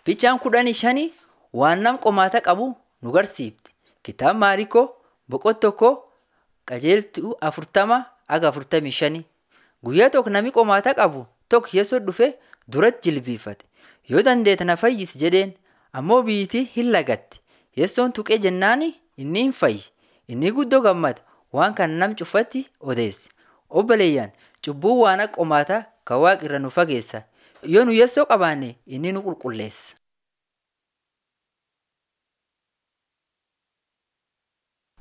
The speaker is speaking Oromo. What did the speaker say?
Ficaan kudhanii shanii waan nam qomaata qabu nu garsiifti. Kitaaba Maariikoo boqonnaa tokko qajeeltuu afurtama haga afurtamii shanii. Guyyaa tokko namni qomaata qabu tokko Yesuus dhufe duratti jilbiifate. Yoo dandeette na fayyisi jedheen ammoo biyyittii hin lagatte. Yesuun tuqee jennaan inni hin fayye. Inni guddoo gammade waan kana nam cufatti odeesse. Obboleeyyan cubbuun waan akka qomaataa kan waaqa irraa nu fageessa. Yoo nu Yesuus qabaanne inni nu qulqulleessa.